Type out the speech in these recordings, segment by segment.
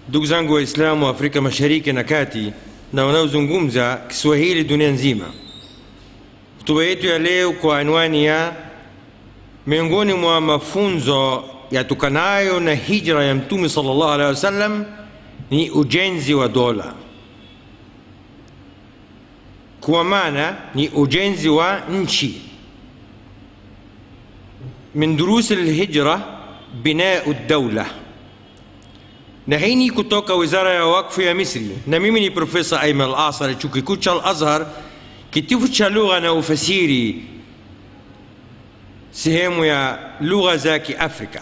ndugu zangu waislamu wa afrika mashariki na kati na wanaozungumza kiswahili dunia nzima hotuba yetu ya leo kwa anwani ya miongoni mwa mafunzo yatokanayo na hijra ya mtume salllah alehi wasallam ni ujenzi wa dola kwa maana ni ujenzi wa nchi min durusi lhijra binau daula na hii ni kutoka wizara ya wakfu ya misri na mimi ni profesa aiman al asar chuo kikuu cha al azhar kitivo cha lugha na ufasiri sehemu ya lugha za kiafrika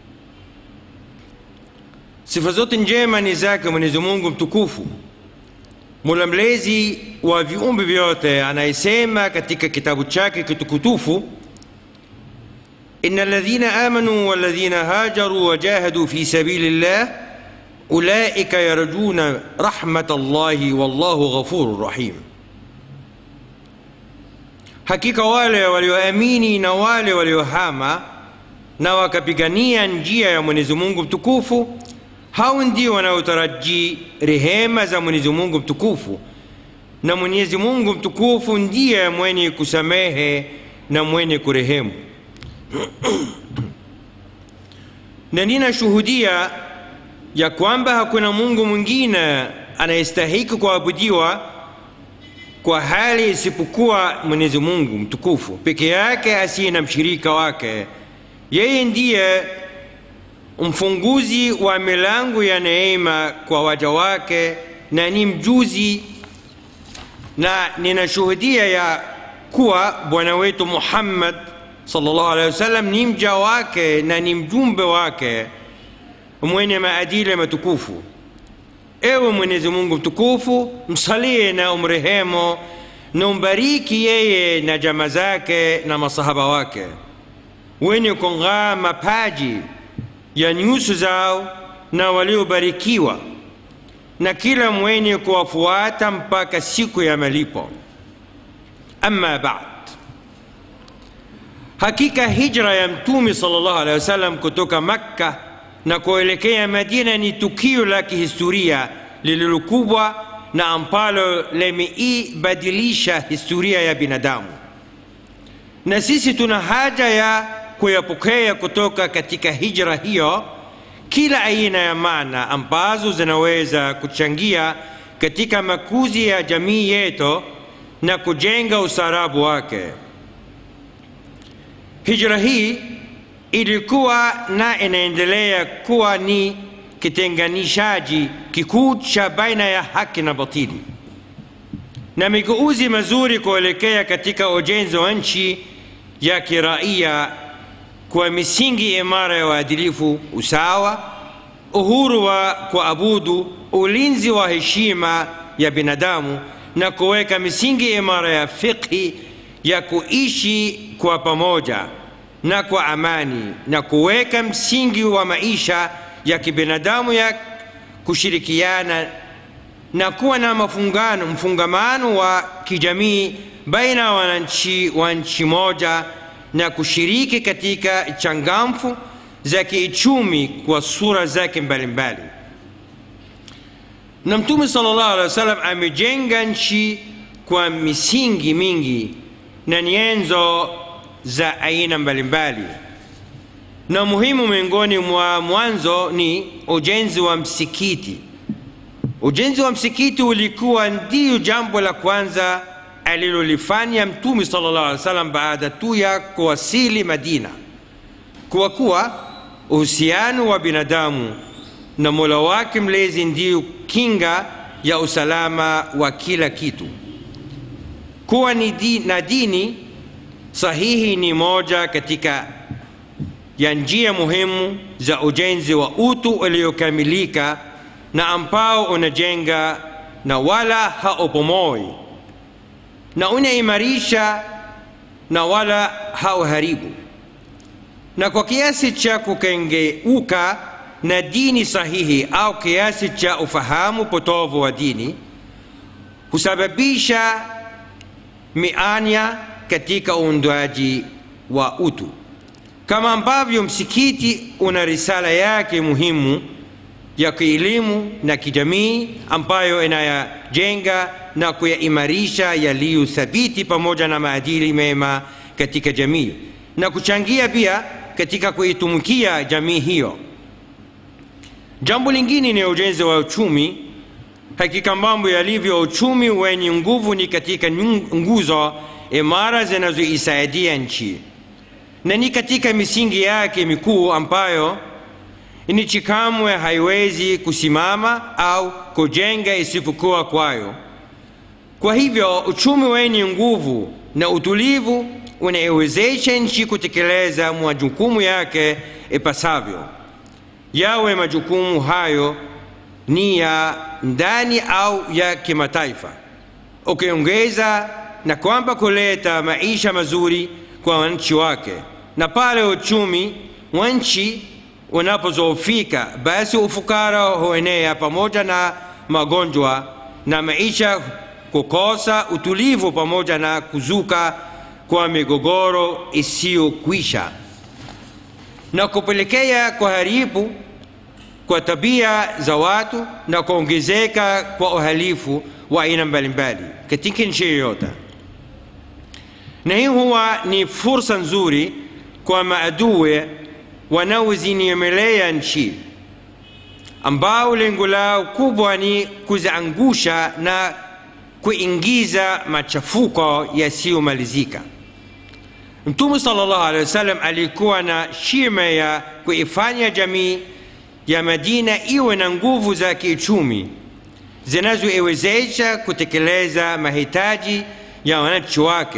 sifa zote njema ni zake mwenyezi mungu mtukufu mola mlezi wa viumbe vyote anayesema katika kitabu chake kitukutufu إن الذين آمنوا والذين هاجروا وجاهدوا في سبيل الله أولئك يرجون رحمة الله والله غفور رحيم hakika wale walioamini na wale waliohama na wakapigania njia ya mwenyezi mungu mtukufu hao ndio wanaotarajii rehema za mwenyezi mungu mtukufu na mwenyezi mungu mtukufu ndiye mwenye kusamehe na mwenye kurehemu na ninashuhudia ya kwamba hakuna mungu mwingine anayestahiki kuabudiwa kwa hali isipokuwa mwenyezi mungu mtukufu peke yake asiye na mshirika wake yeye ndiye mfunguzi wa milango ya neema kwa waja wake na ni mjuzi na ninashuhudia ya kuwa bwana wetu muhammad sallallahu alaihi wasallam ni mja wake na ni mjumbe wake mwenye maadili matukufu ewe mwenyezi mungu mtukufu msalie na umrehemu na umbariki yeye na jama zake na masahaba wake wenye kung'aa mapaji ya nyuso zao na waliobarikiwa na kila mwenye kuwafuata mpaka siku ya malipo ama bad hakika hijra ya mtume sallallahu alaihi wasallam kutoka makka na kuelekea madina ni tukio la kihistoria lililokubwa na ambalo limeibadilisha historia ya binadamu na sisi tuna haja ya kuyapokea kutoka katika hijra hiyo kila aina ya maana ambazo zinaweza kuchangia katika makuzi ya jamii yetu na kujenga ustaarabu wake hijra hii ilikuwa na inaendelea kuwa ni kitenganishaji kikuu cha baina ya haki na batili na migeuzi mazuri kuelekea katika ujenzi wa nchi ya kiraia kwa misingi imara ya uadilifu usawa uhuru wa kuabudu ulinzi wa heshima ya binadamu na kuweka misingi imara ya fikhi ya kuishi kwa pamoja na kwa amani na kuweka msingi wa maisha ya kibinadamu ya kushirikiana na kuwa na mafungano mfungamano wa kijamii baina ya wananchi wa nchi moja na kushiriki katika changamfu za kiuchumi kwa sura zake mbalimbali na mtume sallallahu alaihi wasallam amejenga nchi kwa misingi mingi na nyenzo za aina mbalimbali na muhimu miongoni mwa mwanzo ni ujenzi wa msikiti ujenzi wa msikiti ulikuwa ndiyo jambo la kwanza alilolifanya mtume sallallahu alaihi wasallam baada tu ya kuwasili madina kwa kuwa uhusiano wa binadamu na mola wake mlezi ndiyo kinga ya usalama wa kila kitu kuwa ni di, na dini sahihi ni moja katika ya njia muhimu za ujenzi wa utu uliokamilika na ambao unajenga na wala haupomoi na unaimarisha na wala hauharibu na kwa kiasi cha kukengeuka na dini sahihi au kiasi cha ufahamu potovu wa dini husababisha mianya katika uundwaji wa utu kama ambavyo msikiti una risala yake muhimu ya kielimu na kijamii ambayo inayajenga na kuyaimarisha yaliyo thabiti pamoja na maadili mema katika jamii na kuchangia pia katika kuitumikia jamii hiyo. Jambo lingine ni ujenzi wa uchumi. Hakika mambo yalivyo, uchumi wenye nguvu ni katika nguzo imara zinazoisaidia nchi na ni katika misingi yake mikuu ambayo nchi kamwe haiwezi kusimama au kujenga isipokuwa kwayo. Kwa hivyo uchumi wenye nguvu na utulivu unaiwezesha nchi kutekeleza majukumu yake ipasavyo, yawe majukumu hayo ni ya ndani au ya kimataifa, ukiongeza na kwamba kuleta maisha mazuri kwa wananchi wake. Na pale uchumi wa nchi unapozoofika, basi ufukara huenea pamoja na magonjwa na maisha kukosa utulivu pamoja na kuzuka kwa migogoro isiyokwisha na kupelekea kuharibu kwa tabia za watu na kuongezeka kwa uhalifu wa aina mbalimbali katika nchi yoyote. Na hii huwa ni fursa nzuri kwa maadui wanaozinyemelea nchi ambao lengo lao kubwa ni kuziangusha na kuingiza machafuko yasiyomalizika. Mtume sallallahu alaihi wasallam alikuwa na shima ya kuifanya jamii ya Madina iwe na nguvu za kiuchumi zinazoiwezesha kutekeleza mahitaji ya wananchi wake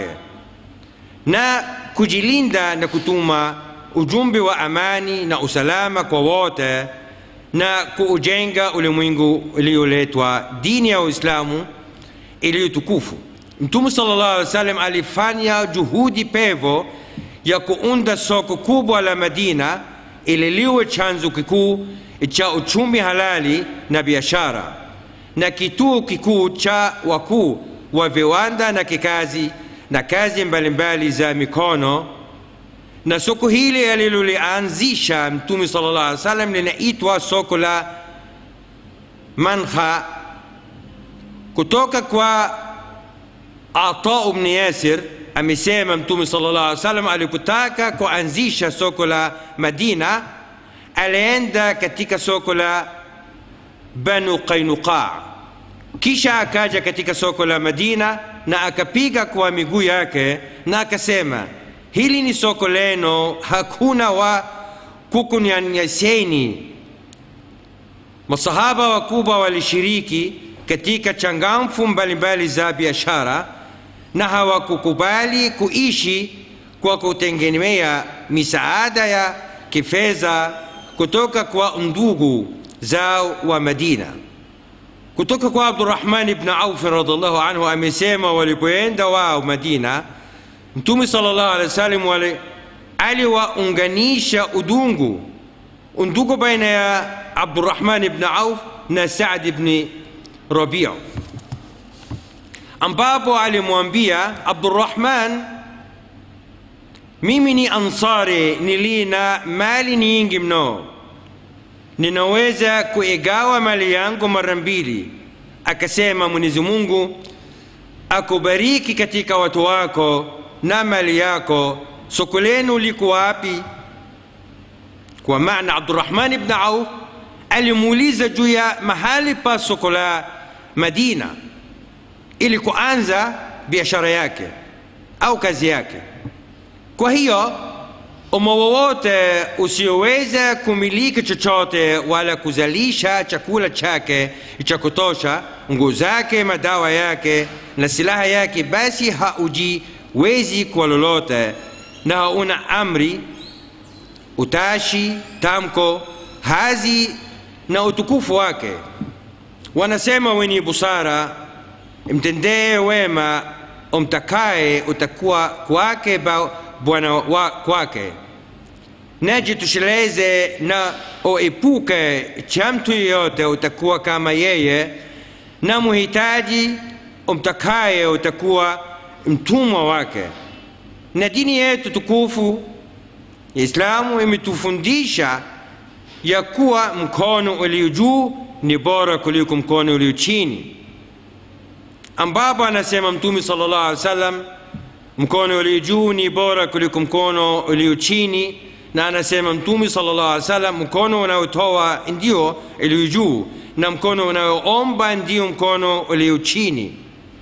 na kujilinda na kutuma ujumbe wa amani na usalama kwa wote na kuujenga ulimwengu ulioletwa dini ya Uislamu iliyotukufu. Mtume sallallahu alaihi wasallam alifanya juhudi pevo ya kuunda soko kubwa la Madina ili liwe chanzo kikuu cha uchumi halali na biashara na kituo kikuu cha wakuu wa viwanda na kikazi na kazi mbalimbali za mikono. Na soko hili alilolianzisha Mtume sallallahu alaihi wasallam linaitwa soko la Mankha kutoka kwa Ata ibn Yasir amesema Mtume sallallahu alaihi wasallam alipotaka kuanzisha soko la Madina alienda katika soko la Banu Qainuqa, kisha akaja katika soko la Madina na akapiga kwa miguu yake na akasema, hili ni soko leno, hakuna wa kukunyanyaseni. Masahaba wakubwa walishiriki katika changamfu mbalimbali za biashara na hawakukubali kuishi kwa kutegemea misaada ya kifedha kutoka kwa ndugu zao wa Madina. Kutoka kwa Abdurrahman ibn Auf radhiallahu anhu amesema, walipoenda wao Madina, Mtume sallallahu alaihi wasallam wale aliwaunganisha udungu undugu baina ya Abdurrahman ibn Auf na Saad ibn Rabiu, ambapo alimwambia Abdurrahman, mimi ni Ansari, nilina mali nyingi mno, ninaweza kuigawa mali yangu mara mbili. Akasema, Mwenyezi Mungu akubariki katika watu wako na mali yako, soko lenu liko wapi? Kwa maana Abdurrahman ibn Auf alimuuliza juu ya mahali pa soko la Madina ili kuanza biashara yake au kazi yake. Kwa hiyo umma wowote usioweza kumiliki chochote wala kuzalisha chakula chake cha kutosha, nguo zake, madawa yake na silaha yake, basi haujiwezi kwa lolote na hauna amri, utashi, tamko, hazi na utukufu wake. Wanasema wenye busara, mtendee wema umtakaye, utakuwa kwake bwana wa kwake, na jitosheleze na uepuke cha mtu yeyote, utakuwa kama yeye, na muhitaji umtakaye, utakuwa mtumwa wake. Na dini yetu tukufu Islamu imetufundisha ya kuwa mkono ulio juu ni bora kuliko mkono ulio chini ambapo anasema mtume sallallahu alaihi wasallam mkono ulio juu ni bora kuliko mkono ulio chini na anasema mtume sallallahu alaihi wasallam mkono unaotoa ndio ulio juu na mkono unaoomba ndio mkono ulio chini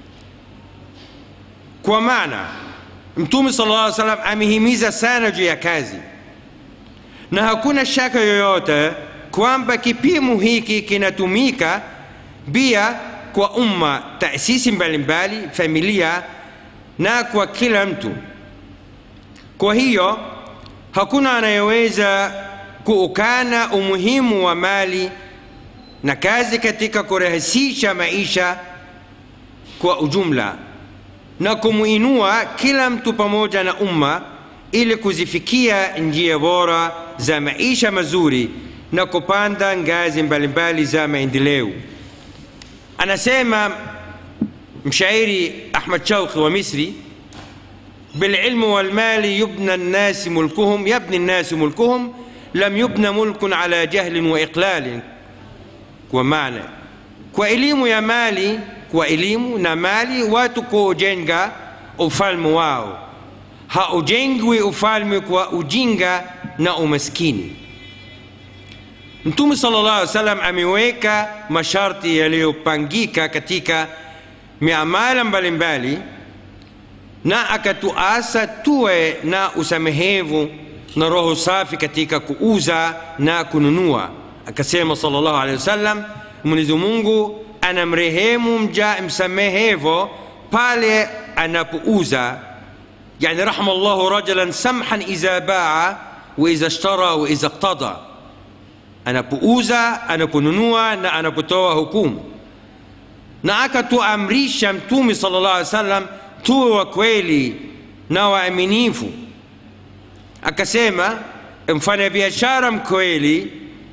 kwa maana mtume sallallahu alaihi wasallam amehimiza sana juu ya kazi na hakuna shaka yoyote kwamba kipimo hiki kinatumika pia kwa umma taasisi mbalimbali familia na kwa kila mtu kwa hiyo hakuna anayeweza kuukana umuhimu wa mali na kazi katika kurahisisha maisha kwa ujumla na kumuinua kila mtu pamoja na umma ili kuzifikia njia bora za maisha mazuri na kupanda ngazi mbalimbali za maendeleo anasema mshairi ahmad shauqi wa misri بالعلم والمال يبنى الناس ملكهم يبني الناس ملكهم لم يبنى ملك على جهل وإقلال ومعنى kwa elimu ya mali kwa elimu na mali watu kuujenga ufalme wao haujengwi ufalme kwa ujinga na umaskini mtume sallallahu alaihi wasallam ameweka masharti yaliyopangika katika miamala mbalimbali na akatuasa tuwe na usamehevu na roho safi katika kuuza na kununua akasema sallallahu alaihi wasallam mwenyezi mungu anamrehemu mja msamehevo pale anapouza يعني رحم الله رجلا سمحا إذا باع وإذا اشترى وإذا اقتضى anapouza anaponunua na anapotoa hukumu na akatuamrisha mtume sala llah alih wasallam tuwe wa kweli na waaminifu akasema mfanya biashara mkweli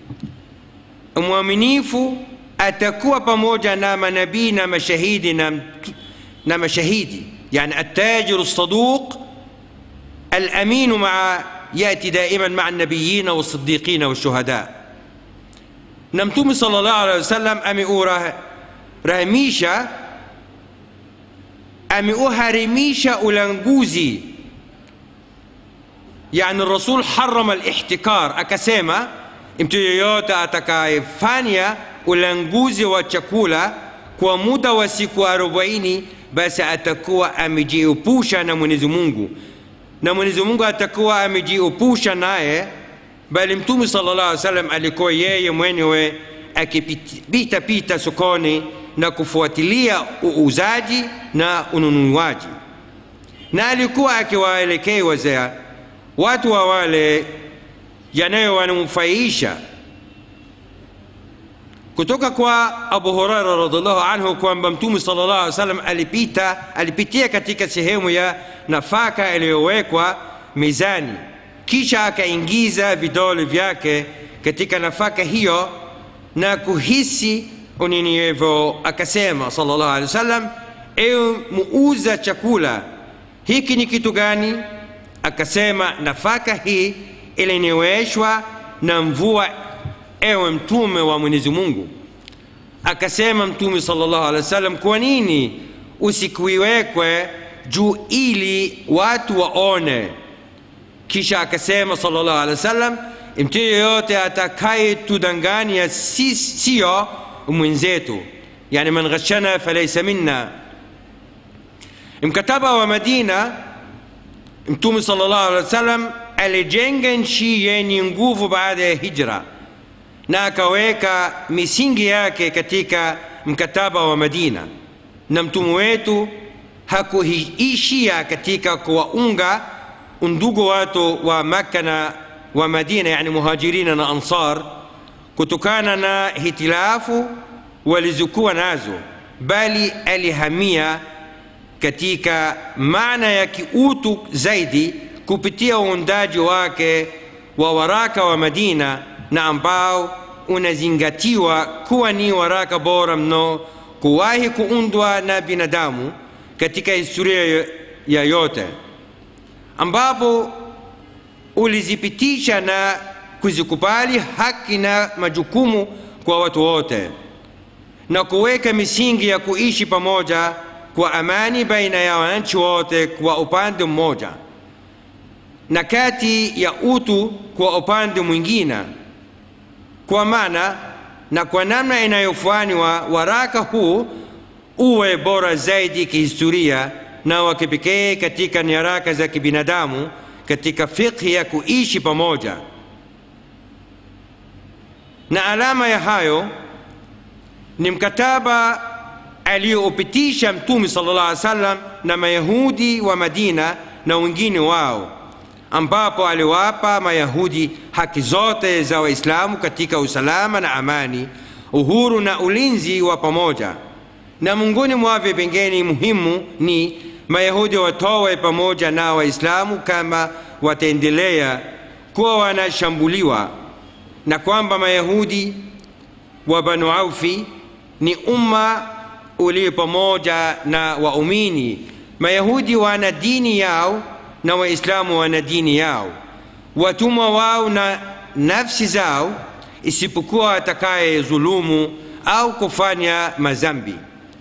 mwaminifu atakuwa pamoja na manabii na mashahidi na, na mashahidi يعني التاجر الصدوق الامين مع ياتي دائما مع النبيين والصديقين والشهداء نمتم صلى الله عليه وسلم امئوا رهميشا امئوا هرميشا ulanguzi يعني الرسول حرم الاحتكار akasema mtu yeyote atakayefanya ulanguzi wa chakula kwa muda wa siku arobaini basi atakuwa amejiepusha na mwenyezi mungu na mwenyezi mungu atakuwa amejiepusha naye bali mtume sala llah alih salam alikuwa yeye mwenyewe akipita pita sokoni na kufuatilia uuzaji na ununuaji na alikuwa akiwaelekeza watu wa wale yanayowanufaisha kutoka kwa abu huraira radiallahu anhu kwamba mtume sala llah alih salam alipita alipitia katika sehemu ya nafaka iliyowekwa mizani kisha akaingiza vidole vyake katika nafaka hiyo na kuhisi unyenyevu akasema sala llahu alehi wasallam ewe muuza chakula hiki ni kitu gani akasema nafaka hii ilinyweshwa na mvua ewe mtume wa mwenyezi mungu akasema mtume salllahu alehi wasallam kwa nini usikuiwekwe juu ili watu waone kisha akasema salllahu alehi wasallam mtu yeyote atakayetudanganya si, siyo mwenzetu yani man ghashana falaisa minna mkataba wa madina mtume salllahu alehi wasallam alijenga nchi yenye nguvu baada ya hijra na akaweka misingi yake katika mkataba wa madina na mtume wetu hakuishia katika kuwaunga undugu watu wa makka na wa madina yani muhajirina na ansar kutokana na hitilafu walizokuwa nazo bali alihamia katika maana ya kiutu zaidi kupitia uundaji wake wa waraka wa madina na ambao unazingatiwa kuwa ni waraka bora mno kuwahi kuundwa na binadamu katika historia ya yote ambapo ulizipitisha na kuzikubali haki na majukumu kwa watu wote na kuweka misingi ya kuishi pamoja kwa amani baina ya wananchi wote kwa upande mmoja na kati ya utu kwa upande mwingine kwa maana na kwa namna inayofanywa waraka huu uwe bora zaidi kihistoria na wa kipekee katika nyaraka za kibinadamu katika fikhi ya kuishi pamoja na alama ya hayo ni mkataba aliyoupitisha mtume sallallahu alaihi wasallam na mayahudi wa madina na wengine wao ambapo aliwapa mayahudi haki zote za waislamu katika usalama na amani uhuru na ulinzi wa pamoja na miongoni mwa vipengele muhimu ni mayahudi watowe pamoja na waislamu kama wataendelea kuwa wanashambuliwa na kwamba mayahudi wa banu aufi ni umma ulio pamoja na waumini mayahudi wana dini yao na waislamu wana dini yao watumwa wao na nafsi zao isipokuwa atakaye dhulumu au kufanya mazambi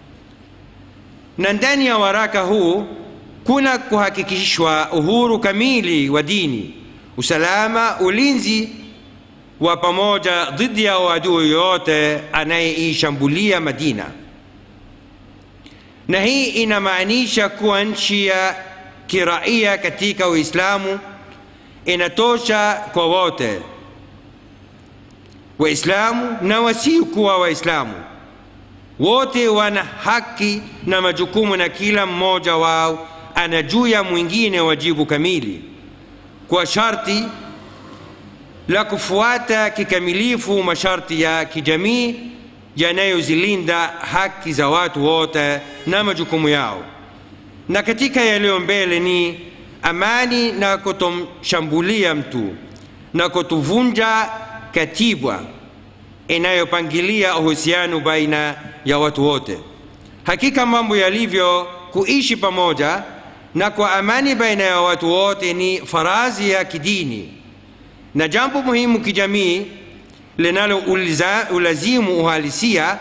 na ndani ya waraka huu kuna kuhakikishwa uhuru kamili wa dini usalama ulinzi wa pamoja dhidi ya adui yoyote anayeishambulia madina na hii inamaanisha kuwa nchi ya kiraia katika uislamu inatosha kwa wote waislamu na wasiokuwa waislamu wote wana haki na majukumu na kila mmoja wao ana juu ya mwingine wajibu kamili kwa sharti la kufuata kikamilifu masharti ya kijamii yanayozilinda haki za watu wote na majukumu yao na katika yaliyo mbele ni amani na kutomshambulia mtu na kutuvunja katiba inayopangilia uhusiano baina ya watu wote hakika mambo yalivyo kuishi pamoja na kwa amani baina ya watu wote ni farazi ya kidini na jambo muhimu kijamii linalo ulazimu uhalisia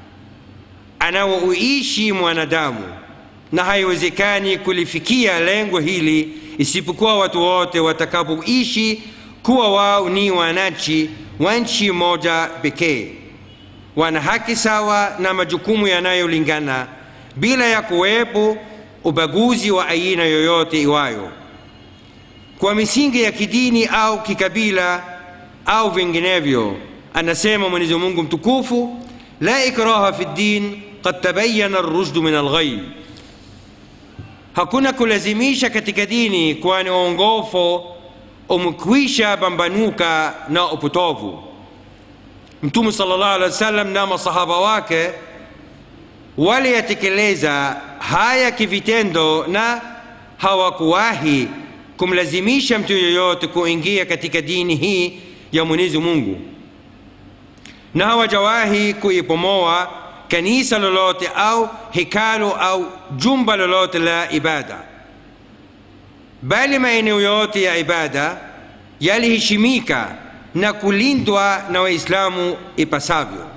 anaouishi mwanadamu na haiwezekani kulifikia lengo hili isipokuwa watu wote watakapoishi kuwa wao ni wananchi wa nchi moja pekee wana haki sawa na majukumu yanayolingana bila ya kuwepo ubaguzi wa aina yoyote iwayo kwa misingi ya kidini au kikabila au vinginevyo anasema mwenyezi mungu mtukufu la ikraha fi ddin qad tabayana rushdu min alghai hakuna kulazimisha katika dini kwani uongofu umekwisha pambanuka na upotovu mtume sallallahu alaihi wasallam na masahaba wake waliyatekeleza haya kivitendo na hawakuwahi kumlazimisha mtu yoyote kuingia katika dini hii ya mwenyezi mungu na hawajawahi kuipomoa kanisa lolote au hekalu au jumba lolote la ibada bali maeneo yote ya ibada yaliheshimika na kulindwa na waislamu ipasavyo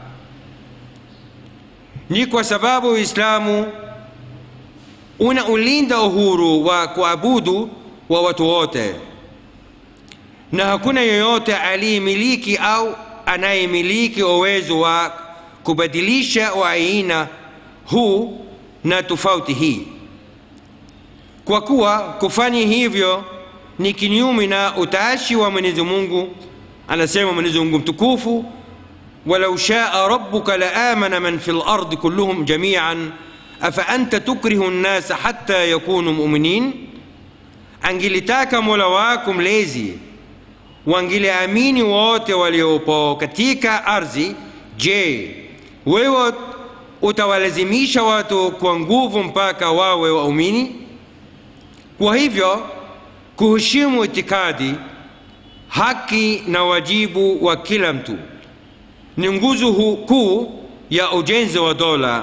ni kwa sababu uislamu unaulinda uhuru wa kuabudu wa watu wote na hakuna yoyote aliyemiliki au anayemiliki uwezo wa kubadilisha aina huu na tofauti hii kwa kuwa kufanya hivyo ni kinyume na utashi wa mwenyezi mungu anasema mwenyezi mungu mtukufu walau shaa rabuka laamana man fi lardi kulluhum jamian afaanta tukrihu nnasa hatta yakunu muminin angilitaka mola wako mlezi wangiliamini wote waliopo katika ardhi je wewe utawalazimisha watu kwa nguvu mpaka wawe waumini kwa hivyo kuheshimu itikadi haki na wajibu wa kila mtu ni nguzo kuu ya ujenzi wa dola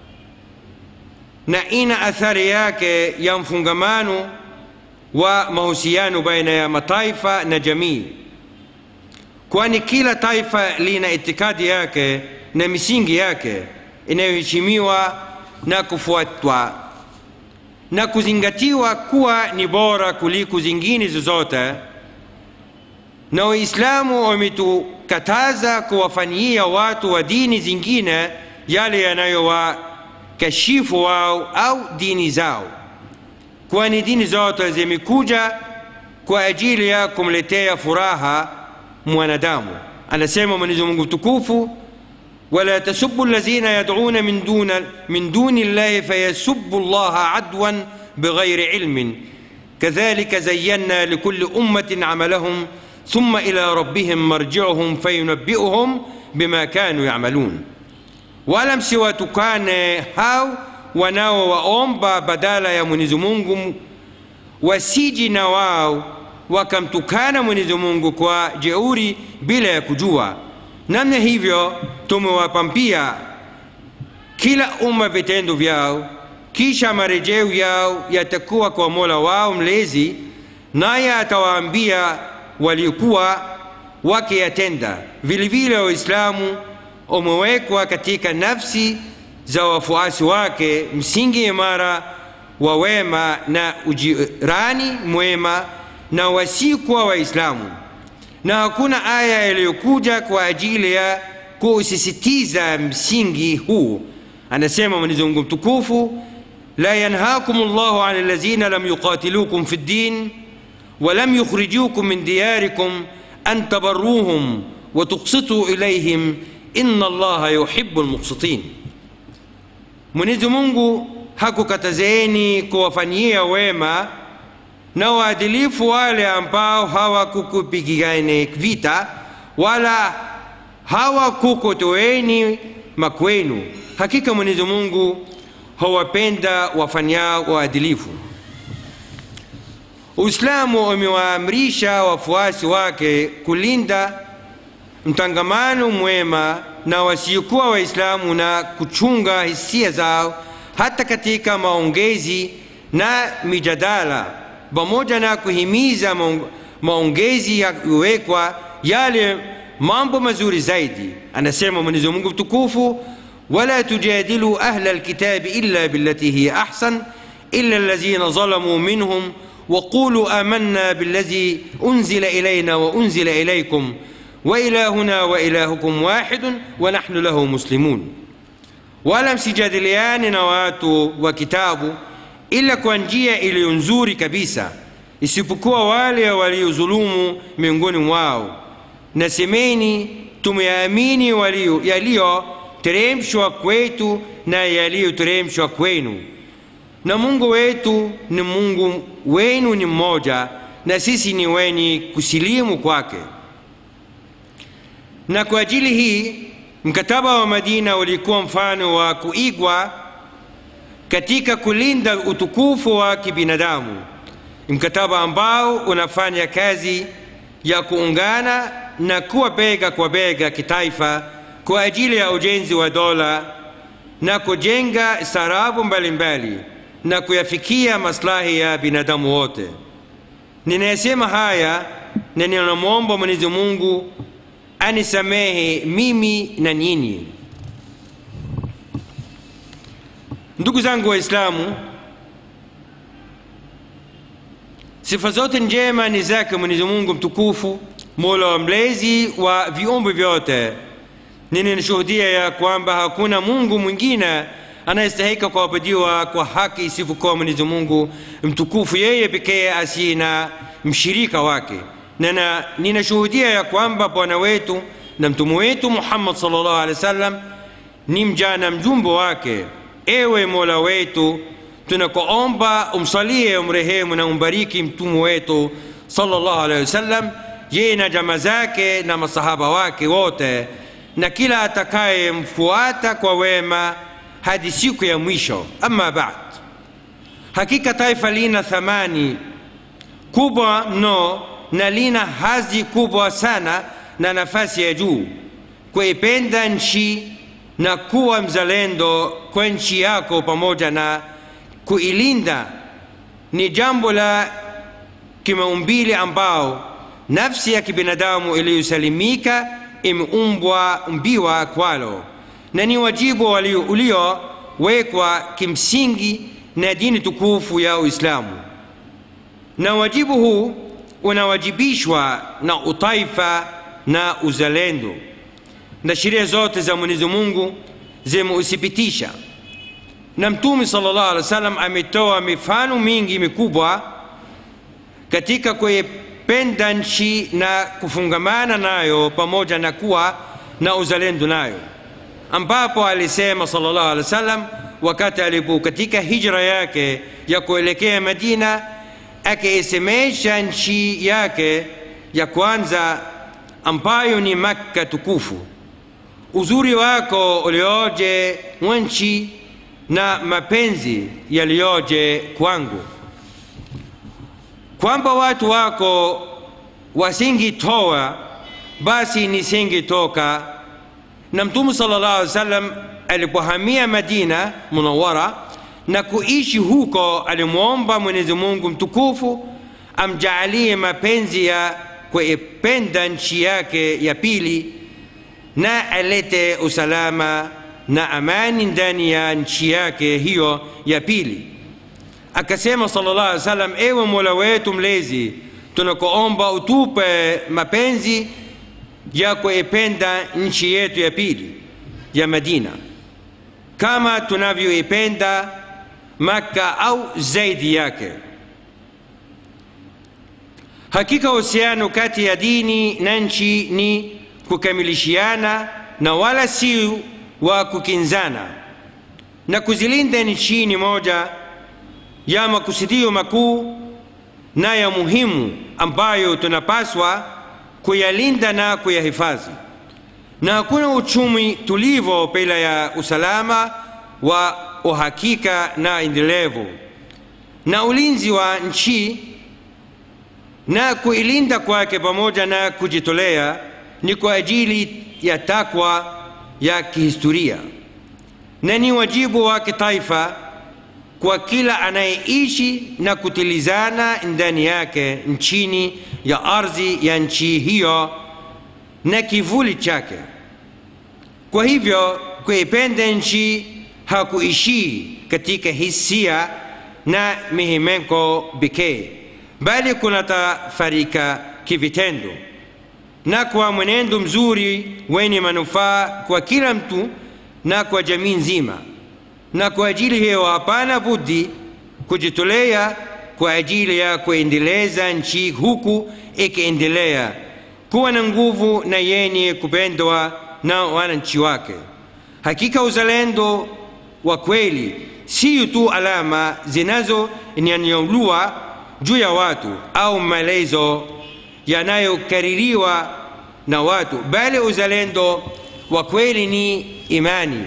na ina athari yake ya mfungamano wa mahusiano baina ya mataifa na jamii kwani kila taifa lina itikadi yake na misingi yake inayoheshimiwa na kufuatwa na kuzingatiwa kuwa ni bora kuliko zingine zozote na waislamu wametukataza kuwafanyia watu wa dini zingine yale yanayowakashifu wao au dini zao kwani dini zote zimekuja kwa ajili ya kumletea furaha mwanadamu anasema mwenyezi mungu mtukufu ولا تسبوا الذين يدعون من دون من دون الله فيسبوا الله عدوا بغير علم كذلك زينا لكل أمة عملهم ثم إلى ربهم مرجعهم فينبئهم بما كانوا يعملون wala msiwatukane hao wanaowaomba badala ya mwenyezi mungu wasiji na wao wakamtukana mwenyezi mungu kwa jeuri bila ya kujua namna hivyo tumewapampia kila umma vitendo vyao kisha marejeo yao yatakuwa kwa mola wao mlezi naye atawaambia waliokuwa wakiyatenda vilevile waislamu umewekwa katika nafsi za wafuasi wake msingi imara wa wema na ujirani mwema na wasikuwa waislamu na hakuna aya iliyokuja kwa ajili ya kusisitiza msingi huu anasema mwenyezi mungu mtukufu la yanhakum llahu an alladhina lam yuqatilukum fi ddin ولم يخرجوكم من دياركم أن تبروهم وتقسطوا إليهم إن الله يحب المقسطين Mwenyezi Mungu hakukatazeni kuwafanyia wema na waadilifu wale ambao hawakukupigane vita wala hawakukutoeni makwenu. Hakika Mwenyezi Mungu hawapenda wafanyao waadilifu. Uislamu umewaamrisha wafuasi wake kulinda mtangamano mwema na wasiokuwa Waislamu na kuchunga hisia zao hata katika maongezi na mijadala, pamoja na kuhimiza maongezi yakiwekwa yale mambo mazuri zaidi. Anasema Mwenyezi Mungu mtukufu, wala tujadilu ahla alkitabi illa billati hiya ahsan illa alladhina zalamu minhum وقولوا آمنا بالذي أنزل إلينا وأنزل إليكم وإلهنا وإلهكم واحد ونحن له مسلمون wala msijadiliane na watu wa kitabu ila kwa njia iliyo nzuri kabisa isipokuwa wale waliozulumu miongoni mwao na semeni tumeamini yaliyoteremshwa kwetu na yaliyoteremshwa kwenu na mungu wetu ni mungu wenu ni mmoja na sisi ni wenye kusilimu kwake na kwa ajili hii mkataba wa madina ulikuwa mfano wa kuigwa katika kulinda utukufu wa kibinadamu mkataba ambao unafanya kazi ya kuungana na kuwa bega kwa bega kitaifa kwa ajili ya ujenzi wa dola na kujenga sarabu mbalimbali na kuyafikia maslahi ya binadamu wote ninayesema haya na ninamwomba mwenyezi mungu anisamehe mimi na nyinyi ndugu zangu waislamu sifa zote njema ni zake mwenyezi mungu mtukufu mola wa mlezi wa viumbe vyote ninashuhudia ya kwamba hakuna mungu mwingine anayestahika kuabudiwa kwa haki isipokuwa mwenyezi mungu mtukufu yeye pekee asiye na mshirika wake na ninashuhudia ya kwamba bwana wetu na mtume wetu muhammad salllahu alehi wa sallam ni mja na mjumbe wake ewe mola wetu tunakuomba umsalie umrehemu na umbariki mtume wetu salllahu alehi wasallam yeye na jama zake na masahaba wake wote na kila atakayemfuata kwa wema hadi siku ya mwisho ama bad hakika taifa lina thamani kubwa mno na lina hadhi kubwa sana na nafasi ya juu kuipenda nchi na kuwa mzalendo kwa nchi yako pamoja na kuilinda ni jambo la kimaumbili ambao nafsi ya kibinadamu iliyosalimika imeumbwa mbiwa kwalo na ni wajibu uliowekwa kimsingi na dini tukufu ya uislamu na wajibu huu unawajibishwa na utaifa na uzalendo na sheria zote za mwenyezi mungu zimeuthibitisha na mtume sallallahu alaihi wasallam ametoa mifano mingi mikubwa katika kuipenda nchi na kufungamana nayo pamoja na kuwa na uzalendo nayo ambapo alisema sallallahu alaihi wasallam wakati alipo katika hijra yake ya kuelekea madina akiisemesha nchi yake ya kwanza ambayo ni makka tukufu uzuri wako ulioje nchi na mapenzi yaliyoje kwangu kwamba watu wako wasingitoa basi nisingitoka na mtume sallallahu alaihi wasallam alipohamia madina munawara na kuishi huko alimwomba mwenyezi mungu mtukufu amjaalie mapenzi ya kuipenda nchi yake ya pili na alete usalama na amani ndani ya nchi yake hiyo ya pili akasema sallallahu alaihi wasallam ewe mola wetu mlezi tunakuomba utupe mapenzi ya kuipenda nchi yetu ya pili ya madina kama tunavyoipenda makka au zaidi yake hakika uhusiano kati ya dini na nchi ni kukamilishiana na wala si wa kukinzana na kuzilinda nchi ni moja ya makusudio makuu na ya muhimu ambayo tunapaswa kuyalinda na kuyahifadhi na hakuna uchumi tulivo bila ya usalama wa uhakika na endelevu na ulinzi wa nchi na kuilinda kwake pamoja na kujitolea ni kwa ajili ya takwa ya kihistoria na ni wajibu wa kitaifa kwa kila anayeishi na kutilizana ndani yake nchini ya ardhi ya nchi hiyo na kivuli chake kwa hivyo kuipenda nchi hakuishii katika hisia na mihemeko pekee bali kunatafarika kivitendo na kwa mwenendo mzuri wenye manufaa kwa kila mtu na kwa jamii nzima na kwa ajili hiyo hapana budi kujitolea kwa ajili ya kuendeleza nchi huku ikiendelea kuwa na nguvu na yenye kupendwa na wananchi wake hakika uzalendo wa kweli siyo tu alama zinazonyanyauliwa juu ya watu au maelezo yanayokaririwa na watu bali uzalendo wa kweli ni imani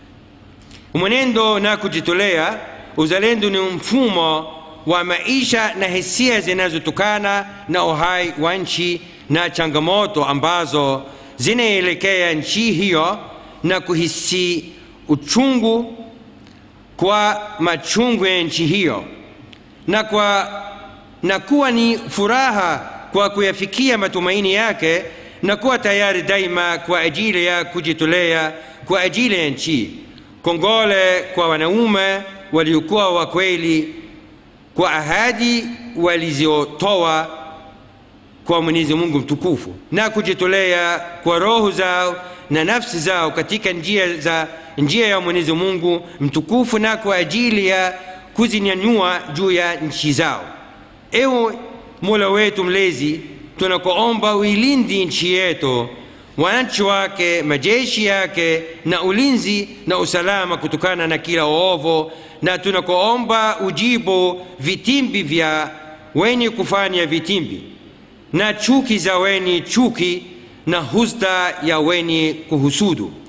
mwenendo na kujitolea uzalendo ni mfumo wa maisha na hisia zinazotokana na uhai wa nchi na changamoto ambazo zinaelekea nchi hiyo na kuhisi uchungu kwa machungu ya nchi hiyo na, kwa, na kuwa ni furaha kwa kuyafikia matumaini yake na kuwa tayari daima kwa ajili ya kujitolea kwa ajili ya nchi kongole kwa wanaume waliokuwa wa kweli kwa ahadi walizotoa kwa mwenyezi mungu mtukufu na kujitolea kwa roho zao na nafsi zao katika njia za njia ya mwenyezi mungu mtukufu na kwa ajili ya kuzinyanyua juu ya nchi zao ewe mola wetu mlezi tunakuomba uilindi nchi yetu wananchi wake majeshi yake na ulinzi na usalama kutokana na kila ovu na tunakuomba ujibu vitimbi vya wenye kufanya vitimbi na chuki za wenye chuki na husda ya wenye kuhusudu